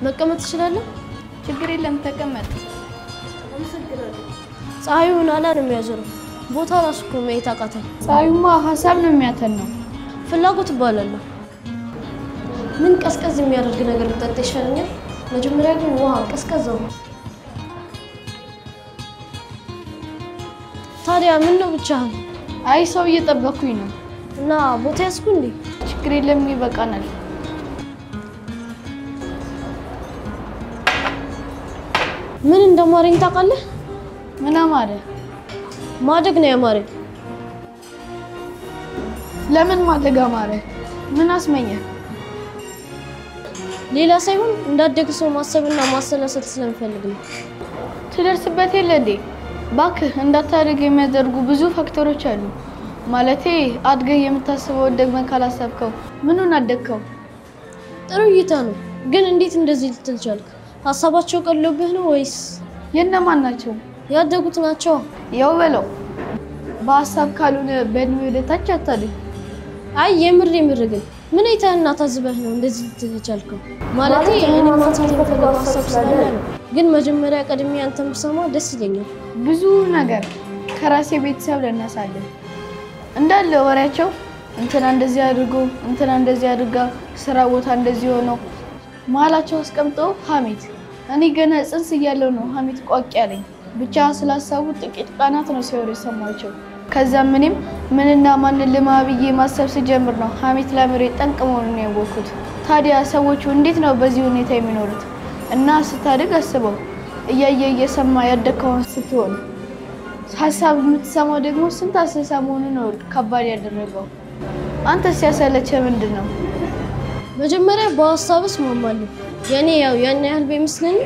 መቀመጥ ትችላለህ? ችግር የለም ተቀመጥ። ፀሐዩ ናላ ነው የሚያዞረው። ቦታ ራሱ እኮ ማየት አቃተኝ። ፀሐዩማ ሀሳብ ነው የሚያተን ነው። ፍላጎት እባላለሁ። ምን ቀዝቀዝ የሚያደርግ ነገር ብጠጣ ይሻለኛል? መጀመሪያ ግን ውሃ ቀዝቀዛው። ታዲያ ምን ነው ብቻህን? አይ ሰው እየጠበኩኝ ነው። እና ቦታ ያዝኩ እንዴ? ችግር የለም ይበቃናል። ምን እንደማረኝ ታውቃለህ? ምን አማረ? ማደግ ነው ያማረኝ። ለምን ማደግ አማረ? ምን አስመኘ? ሌላ ሳይሆን እንዳደግ ሰው ማሰብና ማሰላሰል ስለምፈልግ ነው። ትደርስበት የለ እንዴ? ባክህ እንዳታደግ የሚያደርጉ ብዙ ፋክተሮች አሉ። ማለቴ አድገህ የምታስበው ደግመህ ካላሰብከው ምኑን አደግከው? ጥሩ እይታ ነው፣ ግን እንዴት እንደዚህ ልትል ቻልክ? ሀሳባቸው ቀሎብህ ነው ወይስ የእነማን ናቸው? ያደጉት ናቸው? ያው በለው በሀሳብ ካልሆነ በእድሜ ወደ ታች አታድግ። አይ የምር የምር ግን ምን አይተህና ታዝበህ ነው እንደዚህ ልትል የቻልከው? ማለቴ እኔ ማንሳት የምፈልገው ሀሳብ ስላለ ነው። ግን መጀመሪያ ቀድሜ አንተን ብሰማ ደስ ይለኛል። ብዙ ነገር ከራሴ ቤተሰብ ልነሳለን እንዳለ ወሬያቸው እንትና እንደዚህ አድርጎ እንትና እንደዚህ አድርጋ ስራ ቦታ እንደዚህ ሆነው መሀላቸው አስቀምጠው ሀሜት። እኔ ገና ጽንስ እያለው ነው ሀሜት ቋቅ ያለኝ። ብቻ ስላሰቡ ጥቂት ቀናት ነው ሲወሩ የሰማቸው። ከዛም እኔም ምንና ማንን ልማ ብዬ ማሰብ ስጀምር ነው ሀሜት ለምሬ ጠንቅ መሆኑን ያወቅኩት። ታዲያ ሰዎቹ እንዴት ነው በዚህ ሁኔታ የሚኖሩት? እና ስታድግ አስበው እያየ እየሰማ ያደግከውን ስትሆን ሀሳብ የምትሰማው ደግሞ ስንት አስሳ መሆኑ ነው ከባድ ያደረገው። አንተ ሲያሰለቸ ምንድን ነው? መጀመሪያ በሀሳብ እስማማለሁ። የኔ ያው ያን ያህል ቢመስለኝ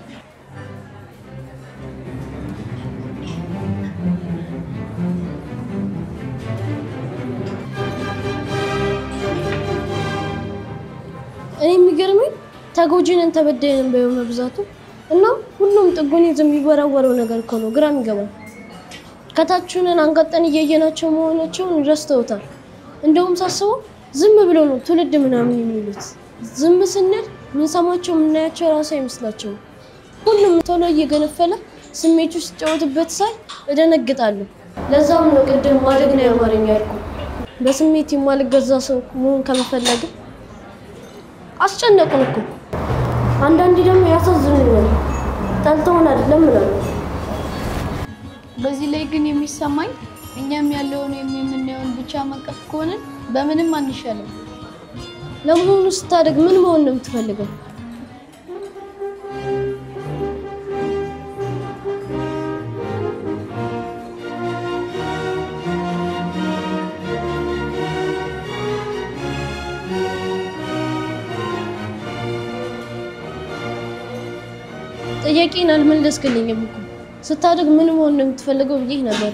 እኔ የሚገርመኝ ተጎጂንን ተበዳይንን በየው መብዛቱ እና ሁሉም ጥጉን ይዞ የሚወራወረው ነገር እኮ ነው። ግራም ይገባል። ከታችንን አንጋጠን እያየናቸው መሆናቸውን ረስተውታል። እንደውም ሳስበው ዝም ብሎ ነው ትውልድ ምናምን የሚሉት። ዝም ስንል ምንሰማቸው የምናያቸው ራሱ አይመስላቸውም። ሁሉም ቶሎ እየገነፈለ ስሜቱ ሲጫወትበት ሳይ እደነግጣለሁ። ለዛም ነው ቅድም ማደግ ነው ያማረኝ ያልኩ። በስሜት የማልገዛ ሰው መሆን ከመፈለግ አስጨነቁን እኮ። አንዳንዴ ደግሞ ያሳዝኑኛል። ጠልተውን አይደለም እላለሁ። በዚህ ላይ ግን የሚሰማኝ እኛም ያለውን ወይም የምናየውን ብቻ መንቀፍ ከሆንን በምንም አንሻልም። ለመሆኑ ስታደግ ምን መሆን ነው የምትፈልገው? ጥያቄን አልመለስክልኝም እኮ። ስታደግ ምን መሆን ነው የምትፈልገው ብዬ ነበር።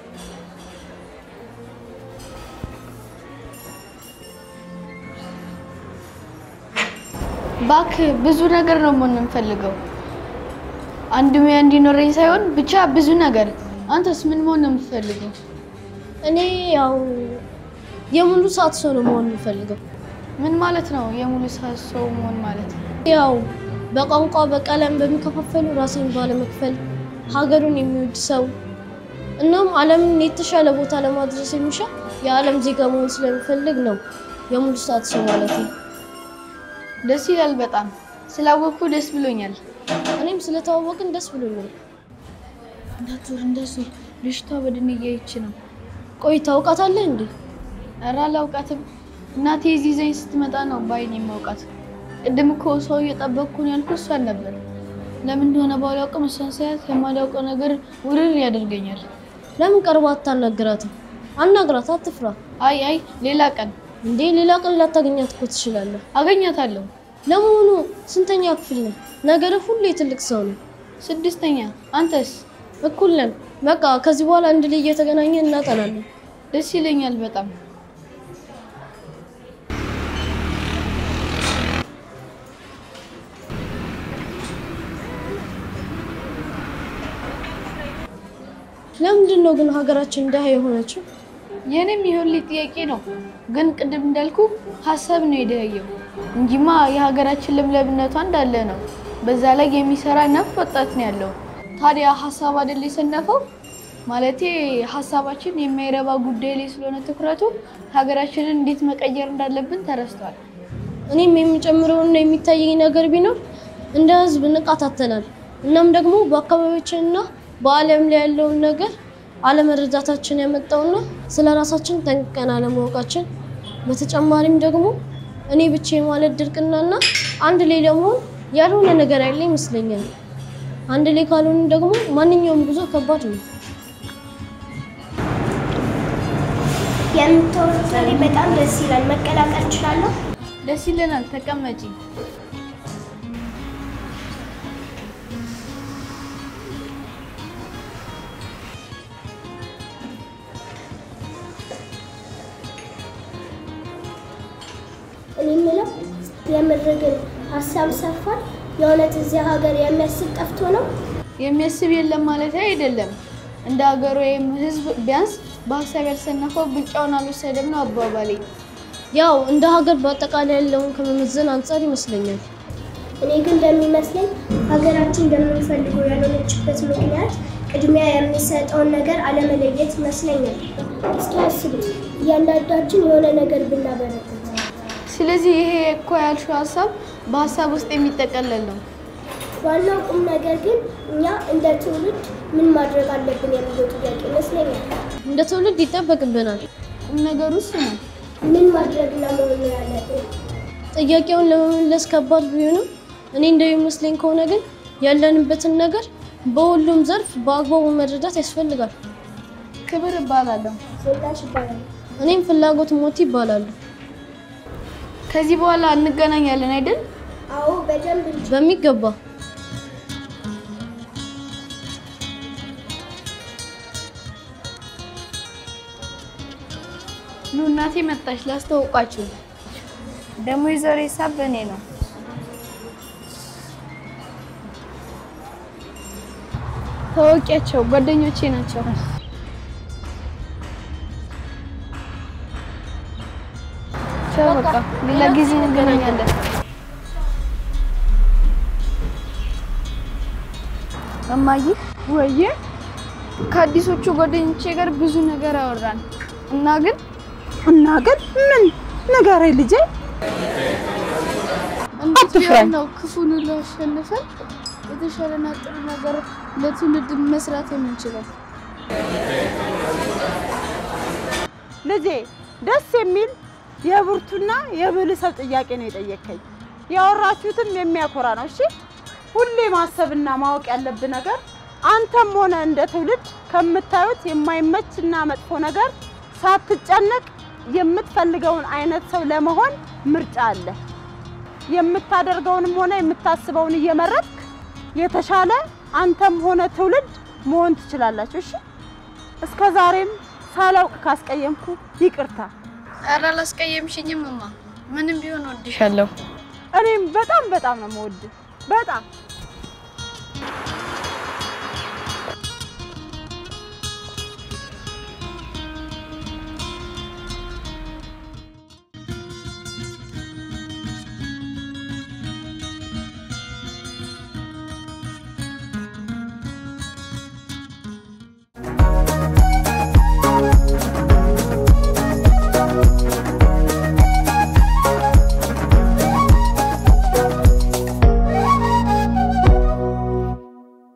ባክ ብዙ ነገር ነው መሆን የምፈልገው። አንድ ሙያ እንዲኖረኝ ሳይሆን ብቻ ብዙ ነገር። አንተስ ምን መሆን ነው የምትፈልገው? እኔ ያው የሙሉ ሰዓት ሰው ነው መሆን የምፈልገው። ምን ማለት ነው የሙሉ ሰዓት ሰው መሆን ማለት? ያው በቋንቋ በቀለም በሚከፋፈሉ ራሴን ባለመክፈል ሀገሩን የሚወድ ሰው እናም ዓለምን የተሻለ ቦታ ለማድረስ የሚሻ የዓለም ዜጋ መሆን ስለሚፈልግ ነው የሙሉ ሰዓት ሰው ማለት ነው። ደስ ይላል በጣም ስላወቅኩ ደስ ብሎኛል። እኔም ስለተዋወቅን ደስ ብሎኛል። እንዳትዞር እንዳትዞር፣ ልጅቷ በድን እያየች ነው። ቆይ ታውቃታለህ እንዴ? ኧረ አላውቃትም። እናቴ እዚህ ይዘኝ ስትመጣ ነው በአይኔ የማውቃት። ቅድም እኮ ሰው እየጠበቅኩ ነው ያልኩት እሷን ነበር። ለምን እንደሆነ ባላውቅም እሷን ሳያት የማላውቀው ነገር ውርር ያደርገኛል። ለምን ቀርባ አታናግራትም? አናግራት፣ አትፍራ። አይ አይ ሌላ ቀን እንዴ ሌላ ቀን ላታገኛት እኮ ትችላለህ። አገኛታለሁ። ለመሆኑ ስንተኛ ክፍል ነህ? ነገርህ ሁሉ የትልቅ ሰው ነው። ስድስተኛ። አንተስ? እኩል ነን። በቃ ከዚህ በኋላ አንድ ላይ እየተገናኘን እናጠናለን። ደስ ይለኛል በጣም። ለምንድን ነው ግን ሀገራችን ድሃ የሆነችው? የኔም ይሁንልኝ ጥያቄ ነው። ግን ቅድም እንዳልኩ ሀሳብ ነው የደያየው። እንጂማ የሀገራችን ለምለምነቷ እንዳለ ነው። በዛ ላይ የሚሰራ ነፍ ወጣት ነው ያለው። ታዲያ ሀሳብ አይደል የሰነፈው? ማለቴ ሀሳባችን የማይረባ ጉዳይ ላይ ስለሆነ ትኩረቱ ሀገራችንን እንዴት መቀየር እንዳለብን ተረስቷል። እኔም የሚጨምረውና የሚታየኝ ነገር ቢኖር እንደ ህዝብ ንቃት አጥተናል። እናም ደግሞ በአካባቢያችንና በዓለም ላይ ያለውን ነገር አለመረዳታችን ያመጣውና ስለ ራሳችን ጠንቅቀን አለማወቃችን፣ በተጨማሪም ደግሞ እኔ ብቻ የማለት ድርቅናና አንድ ላይ ለመሆን ያልሆነ ነገር ያለ ይመስለኛል። አንድ ላይ ካልሆኑ ደግሞ ማንኛውም ጉዞ ከባድ ነው። የምታወሩት ወሬ በጣም ደስ ይላል። መቀላቀል እችላለሁ? ደስ ይለናል። ተቀመጪ። እኔ የምለው የምር ግን ሀሳብ ሰፋል። የእውነት እዚያ ሀገር የሚያስብ ጠፍቶ ነው? የሚያስብ የለም ማለት አይደለም። እንደ ሀገር ወይም ህዝብ ቢያንስ በሀሳብ ያልሰነፈው ብልጫውን አልወሰደም ነው አባባሌ። ያው እንደ ሀገር በአጠቃላይ ያለውን ከመመዘን አንጻር ይመስለኛል። እኔ ግን እንደሚመስለኝ ሀገራችን እንደምንፈልገው ያልሆነችበት ምክንያት ቅድሚያ የሚሰጠውን ነገር አለመለየት ይመስለኛል። እስኪ አስቡት፣ እያንዳንዳችን የሆነ ነገር ብናበረክት ስለዚህ ይሄ እኮ ያልሽው ሀሳብ በሀሳብ ውስጥ የሚጠቀለል ነው። ዋናው ቁም ነገር ግን እኛ እንደ ትውልድ ምን ማድረግ አለብን የሚለው ጥያቄ ይመስለኛል። እንደ ትውልድ ይጠበቅብናል። ቁም ነገሩ እሱ ነው። ምን ማድረግና መሆን ያለብን? ጥያቄውን ለመመለስ ከባድ ቢሆንም እኔ እንደሚመስለኝ ከሆነ ግን ያለንበትን ነገር በሁሉም ዘርፍ በአግባቡ መረዳት ያስፈልጋል። ክብር እባላለሁ። ዝናሽ ይባላል። እኔም ፍላጎት ሞቲ ይባላሉ። ከዚህ በኋላ እንገናኛለን አይደል? አዎ በደንብ እንጂ። በሚገባ ኑ እናቴ መጣች፣ ላስተዋውቃችሁ። ደግሞ የዛሬ ሂሳብ በእኔ ነው። ታወቂያቸው ጓደኞቼ ናቸው። ቻው፣ በቃ ሌላ ጊዜ እንገናኛለን። እማዬ ወዬ ከአዲሶቹ ጓደኞቼ ጋር ብዙ ነገር አወራን እና ግን እና ግን ምን ንገረኝ ልጄ። እንዴት አትፍራኝ። ቢሆን ነው ክፉን ሁሉ አሸንፈን የተሻለና ጥሩ ነገር ለትውልድ መስራት የምንችለው? ልጄ ደስ የሚል የብርቱና የብልህ ሰው ጥያቄ ነው የጠየከኝ። ያወራችሁትም የሚያኮራ ነው። እሺ ሁሌ ማሰብና ማወቅ ያለብህ ነገር አንተም ሆነ እንደ ትውልድ ከምታዩት የማይመችና መጥፎ ነገር ሳትጨነቅ የምትፈልገውን አይነት ሰው ለመሆን ምርጫ አለ። የምታደርገውንም ሆነ የምታስበውን እየመረጥክ የተሻለ አንተም ሆነ ትውልድ መሆን ትችላላችሁ። እሺ እስከ ዛሬም ሳላውቅ ካስቀየምኩ ይቅርታ። ኧረ አላስቀየምሽኝም እማ፣ ምንም ቢሆን ወድሻለሁ። እኔም በጣም በጣም ነው የምወድህ። በጣም